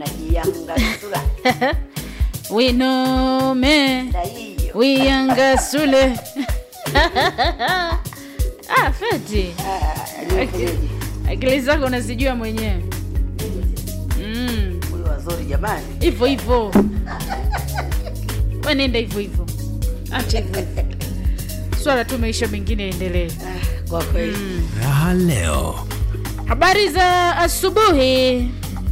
najiangasula winome daiyo wiyangasule ah, feti aliyofanyaje akili zako unazijua mwenyewe mm. huyu wazuri jamani hivyo hivyo wenenda hivyo hivyo acha hivyo hivyo swala tu maisha mengine yaendelee Ah, kwa kweli Raha leo. habari za asubuhi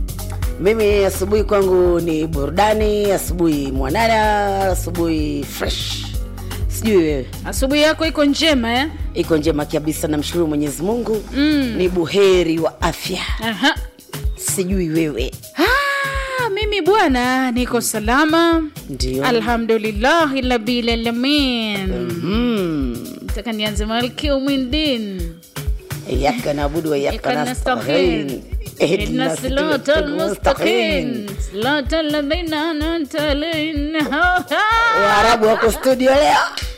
mimi asubuhi kwangu ni burudani asubuhi mwanana asubuhi fresh sijui wewe asubuhi yako iko njema eh? iko njema kabisa namshukuru mwenyezi mungu mm. ni buheri wa afya Aha. sijui wewe Ah, mimi bwana niko salama ndio alhamdulillahi labil alamin mm. taka nianze maliki umwindin iyaka naabudu wa iyaka nasta'in اهدنا الصراط المستقيم صراط الذين انعمت عليهم waarabu wako studio leo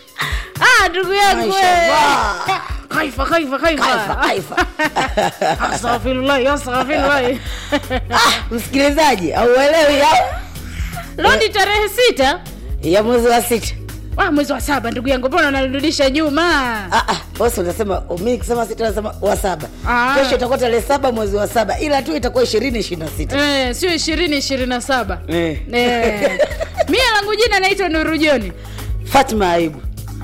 ah ndugu yangu we. Mashallah. kaifa kaifa Kaifa, kaifa kaifa. astaghfirullah astaghfirullah Ah, msikilizaji auelewi au leo ni tarehe sita ya mwezi wa sita ah, mwezi wa saba ndugu yangu mbona unarudisha nyuma Ah, ah, bosi unasema mi nikisema sita nasema wa saba Ah. kesho itakuwa tarehe saba mwezi wa saba ila tu itakuwa ishirini ishirini na sita eh, sio ishirini ishirini na saba Eh. eh. mia langu jina naitwa nuru joni fatma aibu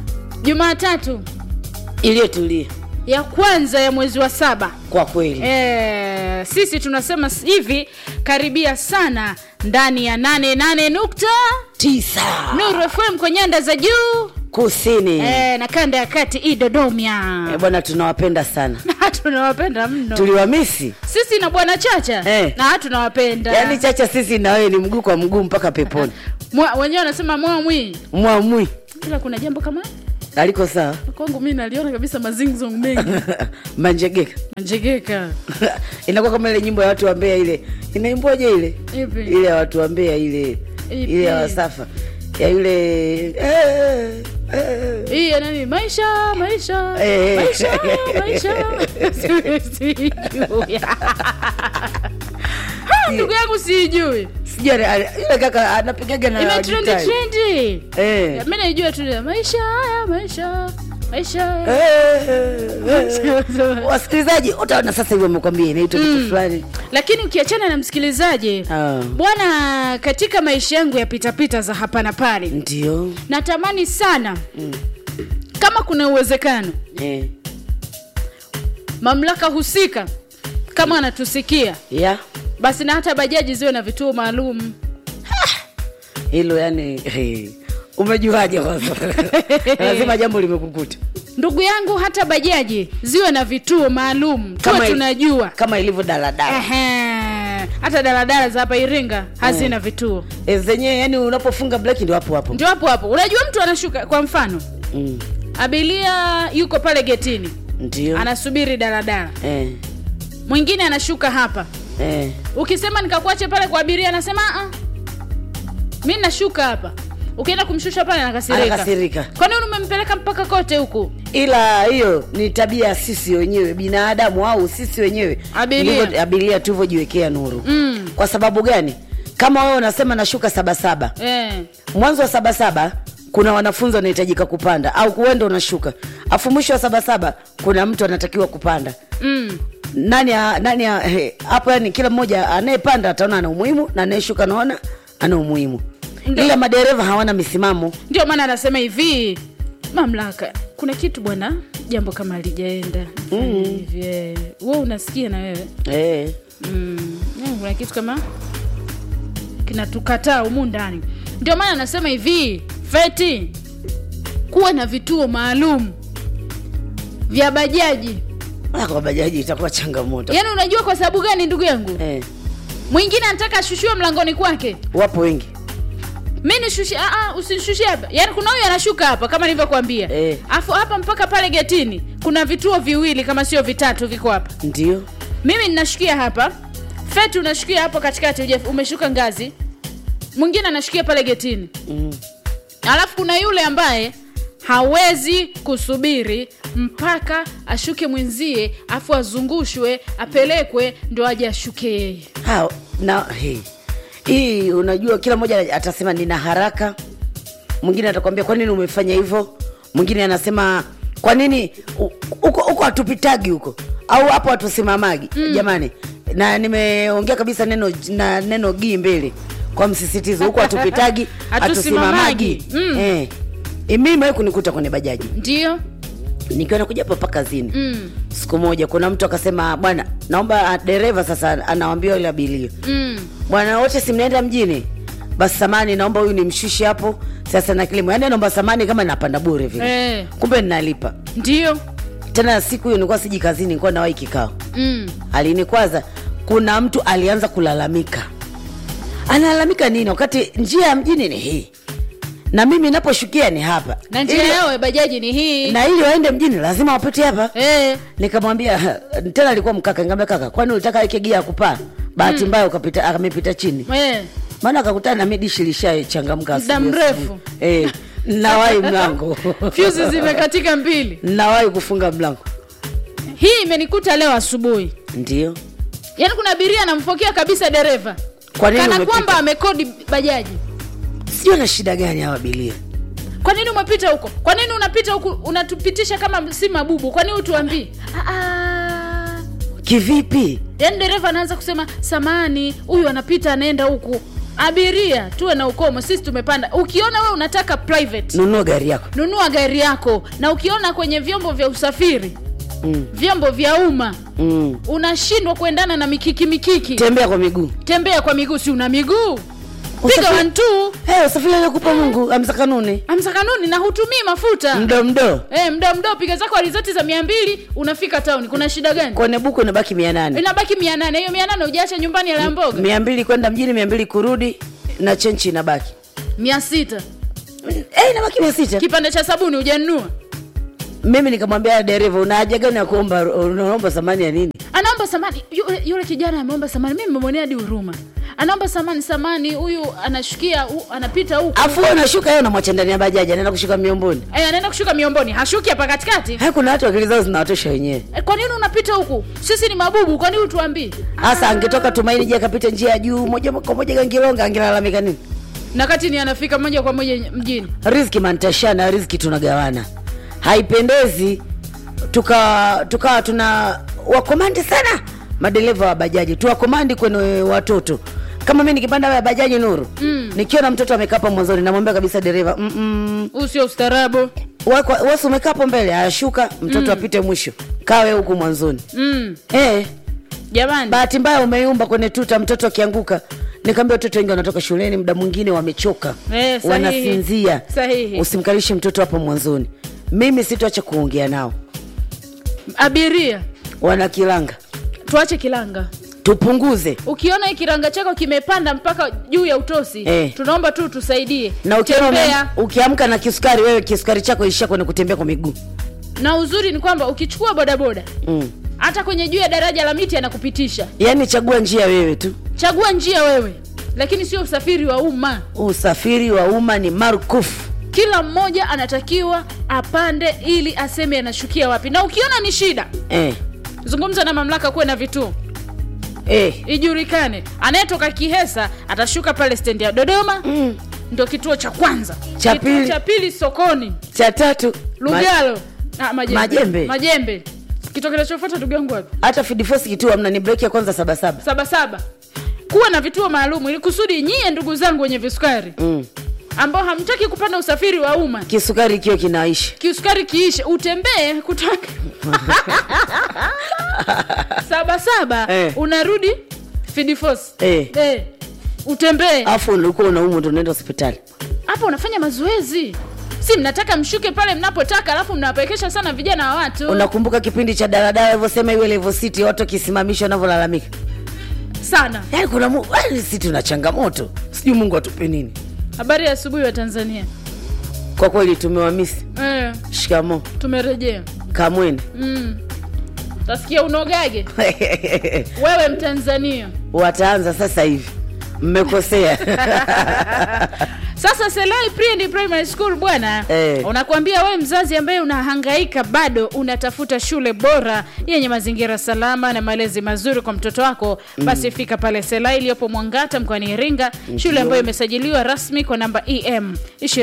jumatatu iliyotulia ya kwanza ya mwezi wa saba kwa kweli e, sisi tunasema s- hivi karibia sana ndani ya nane nane nukta tisa nuru fm kwa nyanda za juu kusini e, na kanda ya kati idodomia Eh, bwana tunawapenda sana tunawapenda mno tuliwamisi sisi na bwana chacha Eh. na tunawapenda yaani chacha sisi na wewe ni mguu kwa mguu mpaka peponi Mwa- wenyewe wanasema mwamwi mwamwi ila kuna jambo kama aliko sawa kwangu mi naliona kabisa mazingzong mengi manjegeka njegeka inakuwa kama ile nyimbo ya watu wa Mbeya ile inaimbwaje ile Ipi? ile ya watu wa Mbeya ile Ipi? ile ya wasafa ya yule eh, eh. hii ya nani maisha maisha Eh. maisha maisha sijui Ha, ndugu yangu sijui sijui ana- ana- yule kaka anapigaga na imetrendi gitaa. trendi Eh. mi naijua tu ile, maisha haya maisha maisha haya. Eh, eh, eh. wasikilizaji utaona sasa hivi wamekwambia inaitwa kitu fulani lakini ukiachana na msikilizaji Ah. bwana katika maisha yangu ya pitapita za hapa na pale ndio natamani sana kama kuna uwezekano eh. mamlaka husika kama anatusikia ya basi na hata bajaji ziwe na vituo maalum hilo yani eh. umejuaje kwanza lazima jambo limekukuta ndugu yangu hata bajaji ziwe na vituo maalum tuwe Kama il- tunajua kama ilivyo daladala Ehe. hata daladala za hapa iringa hazina vituo e, zenyewe yani unapofunga breki ndio hapo hapo ndio hapo hapo unajua mtu anashuka kwa mfano mm. abilia yuko pale getini ndio anasubiri daladala eh. mwingine anashuka hapa Eh. ukisema nikakuache pale kwa abiria anasema "Ah, mi nashuka hapa ukienda kumshusha pale anakasirika Anakasirika. kwa nini umempeleka mpaka kote huku ila hiyo ni tabia ya sisi wenyewe binadamu au sisi wenyewe Abiria. Ndivyo- abiria tulivyojiwekea nuru Mm. kwa sababu gani kama wewe unasema nashuka sabasaba eh. mwanzo wa sabasaba kuna wanafunzi wanahitajika kupanda au kuenda unashuka afu mwisho wa sabasaba kuna mtu anatakiwa kupanda mm. nani a- nani a- he, hapo yani kila mmoja anayepanda ataona ana umuhimu na anayeshuka naona ana umuhimu Ndio. ila madereva hawana misimamo ndio maana anasema hivi mamlaka kuna kitu bwana jambo kama alijaenda mm. hivi eh. we unasikia na wewe eh. mm. eh, kuna kitu kama kinatukataa humu ndani ndio maana anasema hivi feti kuwa na vituo maalum vya bajaji Ah, kwa bajaji itakuwa changamoto yaani unajua kwa sababu gani ndugu yangu eh. mwingine anataka ashushiwe mlangoni kwake wapo wengi mi nishushie ah, ah, usinishushie hapa yaani kuna huyu anashuka hapa kama nilivyokuambia Eh. afu hapa mpaka pale getini kuna vituo viwili kama sio vitatu viko hapa ndio mimi ninashukia hapa feti unashukia hapo katikati uje- umeshuka ngazi mwingine anashukia pale getini mm. alafu kuna yule ambaye hawezi kusubiri mpaka ashuke mwenzie afu azungushwe apelekwe ndo aje ashuke yeye ha, na hey. hii unajua kila mmoja atasema nina haraka mwingine atakwambia kwa nini umefanya hivyo mwingine anasema kwa nini u- huko huko hatupitagi huko au hapo hatusimamagi mm. jamani na nimeongea kabisa neno na neno gii mbele kwa msisitizo huko hatupitagi Hatusimamagi. hatusimamagi Mm. eh. Eh, mimi imewahi kunikuta kwenye bajaji ndio nikiwa nakuja hapa mpaka kazini mm. siku moja kuna mtu akasema bwana naomba ah, dereva sasa anawambia ile abilio Mm. bwana wote si mnaenda mjini basi samani naomba huyu nimshushe hapo sasa na kilimo yaani naomba samani kama napanda bure vile Eh. kumbe ninalipa ndio tena siku hiyo nilikuwa siji kazini nilikuwa nawahi kikao mm. alinikwaza kuna mtu alianza kulalamika analalamika nini wakati njia ya mjini ni hii na mimi naposhukia ni hapa na njia Ili- yao ya bajaji ni hii na ili waende mjini lazima wapite hapa eh. nikamwambia tena alikuwa mkaka nikamwambia kaka kwani ulitaka weke gia ya kupaa bahati mbaya ukapita amepita chini Eh. maana akakutana na midishi lishachangamka Muda asubuhi mrefu. asubuhi. eh, nawai mlango fyuzi zimekatika mbili nawai kufunga mlango hii imenikuta leo asubuhi ndio yaani kuna abiria anamfokea kabisa dereva Kwa nini kana umepita? kwamba amekodi bajaji sijui na shida gani hawa abilia kwa nini umepita huko kwa nini unapita huku unatupitisha kama si mabubu kwa nini utuambii kivipi yaani dereva anaanza kusema samani huyu anapita anaenda huku abiria tuwe na ukomo sisi tumepanda ukiona we unataka private nunua gari yako nunua gari yako na ukiona kwenye vyombo vya usafiri mm. vyombo vya umma Mm. unashindwa kuendana na mikiki mikiki tembea kwa miguu tembea kwa miguu si una miguu piga Usafiri- wantu hey, usafiri aliokupa mungu amsa kanuni amsa kanuni na hutumii mafuta mdo mdo Eh, mda mdo piga zako alizeti za mia mbili unafika tauni kuna shida gani kwenye buku inabaki mia nane inabaki mia nane hiyo mia nane ujaacha nyumbani ala mboga mia mbili kwenda mjini mia mbili kurudi na chenchi inabaki mia sita hey, inabaki mia sita kipande cha sabuni ujanunua mimi nikamwambia dereva una haja gani ya kuomba unaomba samani ya nini anaomba samani yule, yule kijana ameomba samani mimi memwonea hadi huruma anaomba samani samani huyu anashukia hu, anapita huku afu wewe unashuka yeye unamwacha ndani ya bajaji anaenda kushuka miomboni Eh, anaenda kushuka miomboni hashuki hapa katikati hai kuna watu akili zao zinawatosha wenyewe Eh, kwa nini unapita huku sisi ni mabubu kwa nini utuambii hasa angetoka tumaini je akapita njia ya juu moja kwa moja gangilonga angelalamika nini na kati ni anafika moja kwa moja mjini riziki mantashana riziki tunagawana haipendezi tukawa tuka tuna wakomandi sana madereva wa bajaji tuwakomandi kwenye watoto kama mi nikipanda ya bajaji nuru mm. nikiona mtoto amekaa hapo mwanzoni namwambia kabisa dereva "Mm-mm, huu sio ustaarabu wako- wasi umekaa hapo mbele ayashuka mtoto mm. apite mwisho kawe huku mwanzoni mm. eh, jamani bahati mbaya umeyumba kwenye tuta mtoto akianguka nikaambia watoto wengi wanatoka shuleni muda mwingine wamechoka Eh, sahihi. wanasinzia Sahihi. usimkalishe mtoto hapo mwanzoni mimi sitoacha kuongea nao abiria wana kilanga tuache kilanga tupunguze ukiona hii kiranga chako kimepanda mpaka juu ya utosi Eh. tunaomba tu tusaidie na ukiona ume- tembea ukiamka na kisukari wewe kisukari chako ishia kwenye kutembea kwa miguu na uzuri ni kwamba ukichukua bodaboda mm. hata kwenye juu ya daraja la miti anakupitisha yaani chagua njia wewe tu chagua njia wewe lakini sio usafiri wa umma usafiri wa umma ni marukufu kila mmoja anatakiwa apande ili aseme anashukia wapi na ukiona ni shida eh. zungumza na mamlaka kuwe na vituo Eh. ijulikane anayetoka kihesa atashuka pale stendi ya dodoma Mm. ndo kituo cha kwanza Cha Kituo pili. cha pili sokoni cha tatu ma- lugalo ah, majembe. Majembe. majembe kituo kinachofuata ndugu yangu wapi hata fidifosi kituo amna ni breki ya kwanza sabasaba sabasaba kuwa na vituo maalum ili kusudi nyie ndugu zangu wenye visukari mm. ambao hamtaki kupanda usafiri wa umma kisukari ikiwa kinaisha kisukari kiishe utembee kutoka sabasaba Eh. unarudi fidifos Eh. Eh. utembee afu ulikuwa unaumwa ndo unaenda hospitali hapo unafanya mazoezi si mnataka mshuke pale mnapotaka alafu mnawapekesha sana vijana wa watu unakumbuka kipindi cha daladala alivyosema iwe level city watu wakisimamishwa wanavyolalamika sana yaani kuna mu- yaani si tuna changamoto sijui mungu atupe nini habari ya asubuhi wa tanzania kwa kweli tumewamisi eh, shikamo tumerejea kamwene mm. tasikia unogage wewe mtanzania wataanza sasa hivi mmekosea sasa selai Pre and primary school bwana Eh. unakuambia wewe mzazi ambaye unahangaika bado unatafuta shule bora yenye mazingira salama na malezi mazuri kwa mtoto wako basi fika pale selai iliyopo mwangata mkoani iringa shule ambayo imesajiliwa rasmi kwa namba em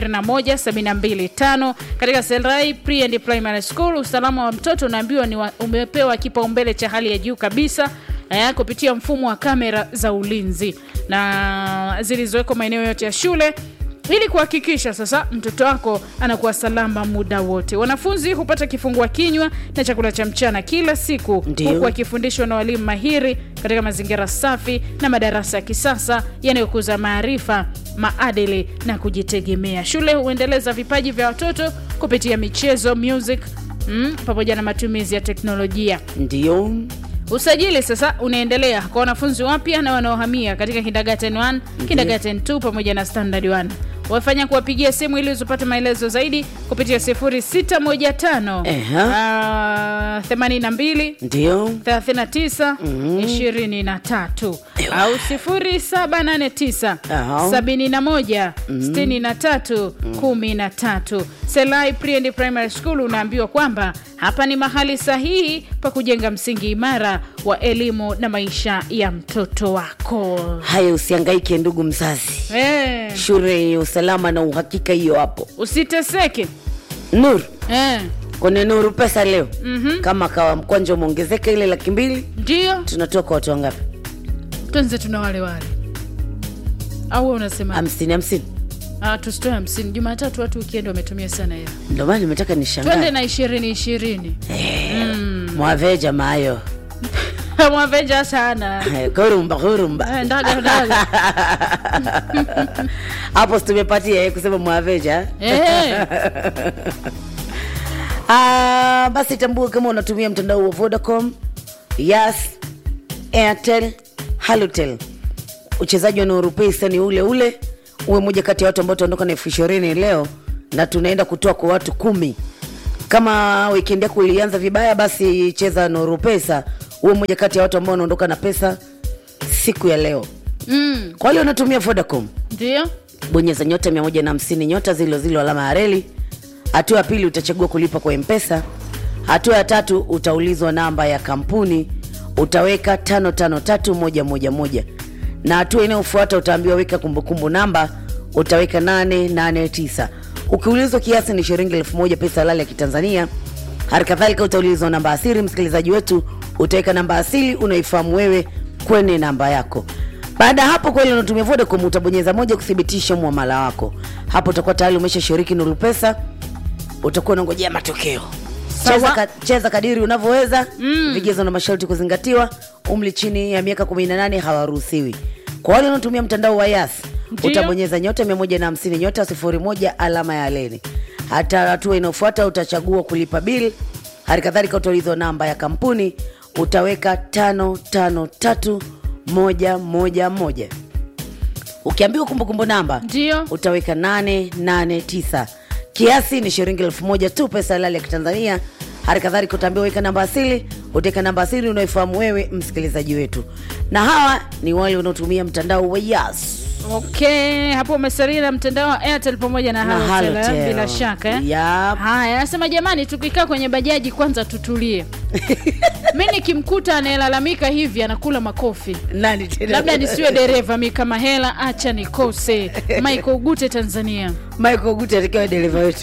21725 katika selai Pre and primary school usalama wa mtoto unaambiwa ni wa, umepewa kipaumbele cha hali ya juu kabisa eh, kupitia mfumo wa kamera za ulinzi na zilizowekwa maeneo yote ya shule ili kuhakikisha sasa mtoto wako anakuwa salama muda wote. Wanafunzi hupata kifungua kinywa na chakula cha mchana kila siku, Ndio. huku wakifundishwa na walimu mahiri katika mazingira safi na madarasa ya kisasa yanayokuza maarifa, maadili na kujitegemea. Shule huendeleza vipaji vya watoto kupitia michezo, music mm, pamoja na matumizi ya teknolojia. ndio Usajili sasa unaendelea kwa wanafunzi wapya na wanaohamia katika kindergarten 1, kindergarten 2 pamoja na standard 1. Wafanya kuwapigia simu ili uzipate maelezo zaidi kupitia 0615 Eha. ah, 82 ndio 39 23 au 0789 Aha. 71 63 13. Selai Pre and Primary School unaambiwa kwamba hapa ni mahali sahihi pa kujenga msingi imara wa elimu na maisha ya mtoto wako. haya usiangaike ndugu mzazi Eh, shule yenye usalama na uhakika hiyo hapo usiteseke nuru eh, kwenye nuru pesa leo mm-hmm. kama kawa mkwanja umeongezeka ile laki mbili ndio tunatoa kwa watu wangapi tuanze tuna wale wale au wewe unasema hamsini hamsini ah, tusitoe hamsini jumatatu watu wikendi wametumia sana hela ndio maana nimetaka twende nishangaa na ishirini ishirini mwaveja maayo mwaveja sana Eh, kurumba kurumba Eh, ndaga ndaga hapo situmepatia eh, kusema mwaveja Eh, Ah, basi tambua kama unatumia mtandao wa vodacom yas airtel halotel uchezaji wa nuru pesa ni ule ule uwe moja kati ya watu ambao tuondoka na elfu ishirini leo na tunaenda kutoa kwa watu kumi kama wikendi yako ilianza vibaya basi cheza nuru pesa uwe moja kati ya watu ambao wanaondoka na pesa siku ya leo mm, kwa wale wanatumia vodacom ndio bonyeza nyota 150 nyota zilo zilo alama ya reli hatua ya pili utachagua kulipa kwa mpesa hatua ya tatu utaulizwa namba ya kampuni utaweka 553111 na hatua inayofuata utaambiwa weka kumbukumbu namba utaweka 889 ukiulizwa kiasi ni shilingi elfu moja pesa halali ya kitanzania hali kadhalika utaulizwa namba asiri msikilizaji wetu utaweka namba asili unaifahamu wewe kwenye namba yako baada ya hapo kweli unatumia vodacom utabonyeza moja kuthibitisha mwamala wako hapo utakuwa tayari umesha shiriki nuru pesa utakuwa unangojea matokeo Sawa. cheza, ka, cheza kadiri unavyoweza mm. vigezo na masharti kuzingatiwa umri chini ya miaka 18 hawaruhusiwi kwa wale wanaotumia mtandao wa yas Ndio. utabonyeza nyota 150 nyota 01 alama ya leni hata hatua inayofuata utachagua kulipa bil hali kadhalika utaulizwa namba ya kampuni utaweka 553111 ukiambiwa kumbukumbu namba ndio utaweka 889 kiasi ni shilingi elfu moja tu pesa halali ya kitanzania hali kadhalika utaambiwa weka namba asili utaweka namba asili unaoifahamu wewe msikilizaji wetu na hawa ni wale wanaotumia mtandao wa yas okay hapo umesalia na mtandao wa airtel pamoja na, Na Halotel, eh, Halotel. bila shaka eh? Yap. haya anasema jamani tukikaa kwenye bajaji kwanza tutulie mi nikimkuta anayelalamika hivi anakula makofi nani tena labda nisiwe dereva mi kama hela acha nikose michael gute tanzania michael gute atakiwa dereva wetu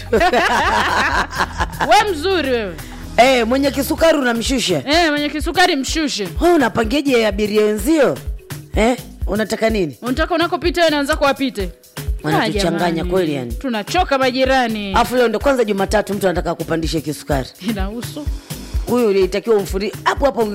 we mzuri wewe hey, mwenye kisukari unamshusha eh, mwenye kisukari mshushe Wewe unapangeje abiria wenzio eh? unataka nini unataka unakopita wewe na wenzako wapite Wanatuchanganya Ah, jamani. kweli yani. tunachoka majirani afu leo ndo kwanza jumatatu mtu anataka kupandisha kisukari inahusu huyu ulitakiwa umfuri hapo hapo